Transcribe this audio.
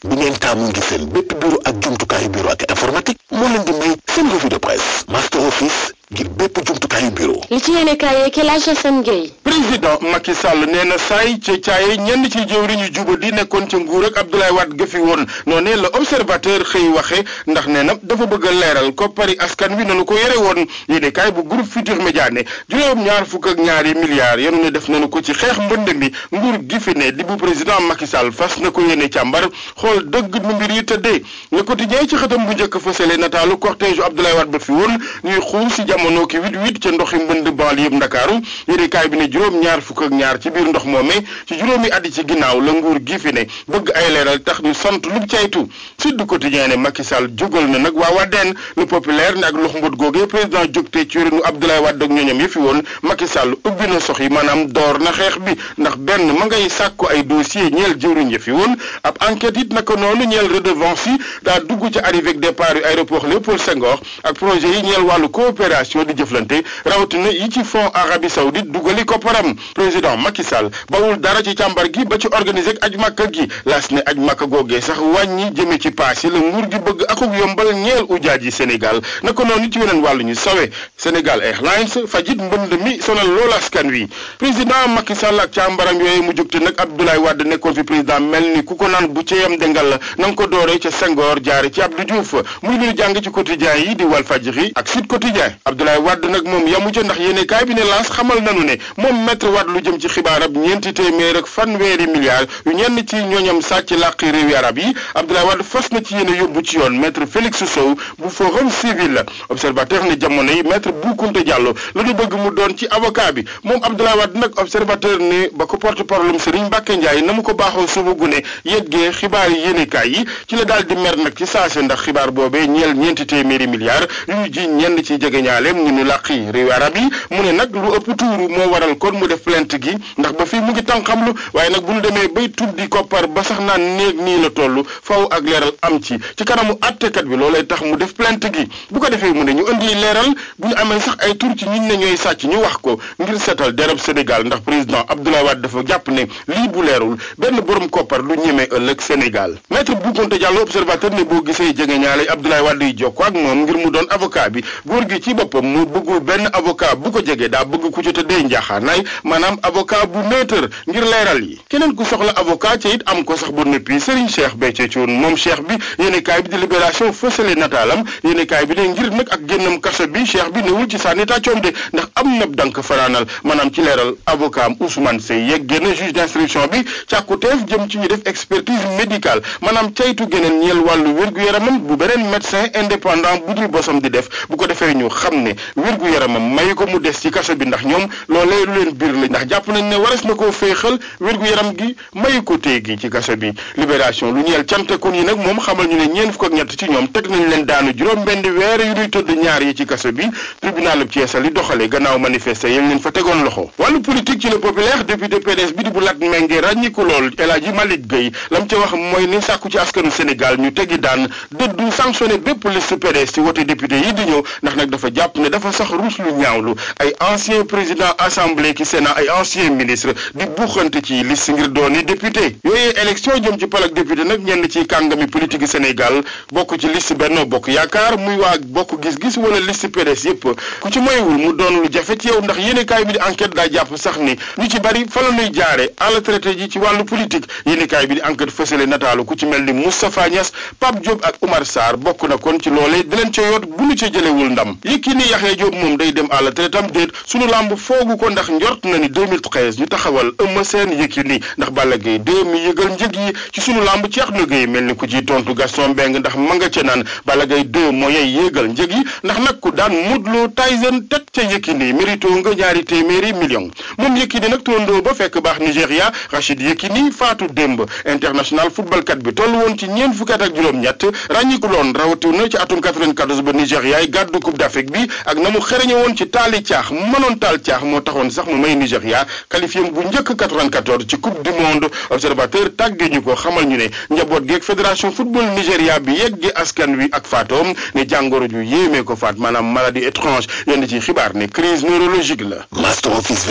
bi ngeen taamu ngi seen bépp bureau ak jumtukaayu bureau ak informatique moo leen di may seen revue de presse master office ngir bépp jumtukaayu bureau li ci yéene kaay yeeg El Hadj Assane Gueye président Macky Sall nee na saay ca caaye ñenn ci jëwriñ yu juba di nekkoon ca nguur ak Abdoulaye Wade ga fi woon noonee la observateur xëy waxe ndax nee na dafa bëgg a leeral koppari askan wi nanu ko yore woon yéene kaay bu groupe Futur Média ne juróom ñaar fukk ak ñaari milliards yenu ne def nanu ko ci xeex mbënd mi nguur gi fi ne di bu président Macky Sall fas na ko yéene càmbar xool dëgg nu mbir yi tëddee le quotidien ci xëtam bu njëkk fësale nataalu cortège Abdoulaye Wade ba fi woon ñuy xuus si jamono ki wit wit ca ndoxi mbënd banlieue yëpp Ndakaaru yéene kaay bi ne juróom ñaar fukk ak ñaar ci biir ndox moomee ci juróomi at yi ci ginnaaw la nguur gi fi ne bëgg ay leeral tax ñu sant lu caytu Sud Quotidien ne Macky Sall jógal na nag waa Wadeen le populaire ne ak lox mbot googee président jógte ci yorinu Abdoulaye Wade ak ñooñam yi fi woon Macky Sall ubbi na sox yi maanaam door na xeex bi ndax benn ma ngay sàkku ay dossier ñeel jëwriñ ya fi woon ab enquête it naka noonu ñeel redevance yi daa dugg ci arrivée ak départ yu aéroport Léopold Senghor ak projet yi ñeel wàllu coopération di jëflante rawatina yi ci fonds Arabie Saoudite dugali kopparam président Macky Sall bawul dara ci càmbar gi ba ci organiser ak aj makka gi las ne aj makka googee sax wàññi jëme ci paas yi la nguur gi bëgg akuk yombal ñeel ujaaj yi Sénégal naka noonu ci weneen wàllu ñu sawe Sénégal Airlines fajit mbënd mi sonal loolu askan wi président Macky Sall ak càmbaram yooyu mu jógte nag Abdoulaye Wade nekkoon fi président mel ni ku ko naan bu ci yam dengal la na nga ko dooree ca Senghor jaare ci Abdou Diouf muy lu ñu jàng ci quotidien yi di Walfadjri ak Sud Quotidien Abdoulaye Wade nag moom yamu ca ndax yéene kaay bi ne lance xamal nanu ne moom maître Wade lu jëm ci xibaarab ñeenti téeméer ak fanweeri milliards yu ñenn ci ñooñam sàcc làqi réewi arab yi Abdoulaye Wade fas na ci yéene yóbbu ci yoon maître Félix Sow bu forum civil la observateur ne jamono yi maître Boukounta Diallo la ñu bëgg mu doon ci avocat bi moom Abdoulaye Wade nag observateur ne ba ko porte parole Serigne Mbacke Ndiaye na mu ko baaxoo suba gune yeggee xibaar yi yéene kaay yi ci la daal di mer nag ci saase ndax xibaar boobee ñeel ñeenti téeméeri milliards yu ñu ji ñenn ci jegeñaaleem ñu ñu làqi réewi arab yi mu ne nag lu ëpp tuuru moo waral kon mu def plainte gi ndax ba fii mu ngi tànqamlu waaye nag bu ñu demee bay tuddi koppar ba sax naan néeg nii la toll faw ak leeral am ci ci kanamu àttekat bi loolay tax mu def plainte gi bu ko defee mu ne ñu indi leeral bu ñu amee sax ay tur ci ñiñ ne ñooy sàcc ñu wax ko ngir seetal dereb Sénégal ndax président Abdoulaye Wade dafa jàpp ne lii bu leerul benn borom koppar du ñemee ëllëg Sénégal maître Boukounta Diallo observateur ne boo gisee jege ñaale Abdoulaye Wade yi jokkoo ak moom ngir mu doon avocat bi góor gi ci boppam mu bëggul benn avocat bu ko jege daa bëgg ku ci tëddee njaaxaanaay maanaam avocat bu neutre ngir leeral yi keneen ku soxla avocat ca it am ko sax ba noppi Serigne Cheikh Béthio Thioune moom cheikh bi yéene kaay bi di libération fësale nataalam yéene kaay bi ne ngir nag ak génnam kaso bi cheikh bi newul ci sànni tàccoom de ndax am na dank fanaanal maanaam ci leeral avocat am Ousmane Seye yegg génn juge d'instruction bi càkkuteef jëm ci ñu def expertise médicale maanaam caytu geneen ñeel wàllu wér-gu-yaramam bu beneen médecin indépendant bu dul bosam di def bu ko defee ñu xam ne wér-gu-yaramam mayu ko mu des ci kaso bi ndax ñoom loolee lu leen biir la ndax jàpp nañ ne wares na koo féexal wér-gu-yaram gi mayu ko téye gi ci kaso bi libération lu ñeel cantakon yi nag moom xamal ñu ne ñeen fukk ak ñett ci ñoom teg nañ leen daanu juróom benn weer yu ñuy tëdd ñaar yi ci kaso bi tribunal bu Thiès li doxale gannaaw manifester yéen leen fa tegoon loxo wàllu politique ci le populaire député PDS bi di bu lat méngee ràññiku lool El Hadji Malick Gueye lam ca wax mooy ne sàkku ci askanu Sénégal ñu tegi daan dëddu sanctionné bépp liste PDS ci wote député yi di ñëw ndax nag dafa jàpp ne dafa sax ruus lu ñaawlu ay ancien président assemblée ki sénat ay ancien ministre di buuxante ci liste ngir dooni député yooyee élection jëm ci palak député nag ñenn ci kàngami politique Sénégal bokk ci liste Benno Bokk Yaakaar muy waa bokk gis-gis wala liste PDS yépp ku ci moywul mu doon lu jafe ci yow ndax yéenekaay bi di enquête daa jàpp sax ni ñu ci bari fa la ñuy jaare à la traité ji ci wàllu politique yéenekaay bi di enquête fësale nataalu ku ci mel ni Moustapha Niass Pape Diop ak Oumar Sarr bokk na kon ci loolee di leen ca yoot bu ñu ca jëlewul ndam Yékini Yaxya Diop moom day dem à la traité am déet sunu làmb foogu ko ndax njort na ni 2013 ñu taxawal Eumeu Sène Yékini ndax Balla Gaye 2 mi yëgal njëg yi ci sunu làmb Cheikh na Gueye mel ni ku ciy tontu Gaston Mbengue ndax ma nga ca naan Balla Gaye 2 moo yey yéegal njëg yi ndax nag ku daan Modou Lo Tyson teg ca Yékini mérito nga ñaari téeméeri million moom Yékini nag tondoo ba fekk baax Nigéria Rachid Yékini faatu démb international footballkat bi toll woon ci ñeent fukki at ak juróom-ñett ràññiku loon rawatina ci atum 94 ba Nigéria yi gàddu coupe d'Afrique bi ak na mu xereñe woon ci taali caax mënoon taal caax moo taxoon sax mu may Nigéria qualifié bu njëkk 94 ci coupe du monde observateur tàggee ñu ko xamal ñu ne njaboot geeg fédération football Nigéria bi yegge askan wi ak faatoom ne jàngoro ju yéemee ko faat maanaam maladie étrange yenn ci xibaar ne crise neurologique la Master Office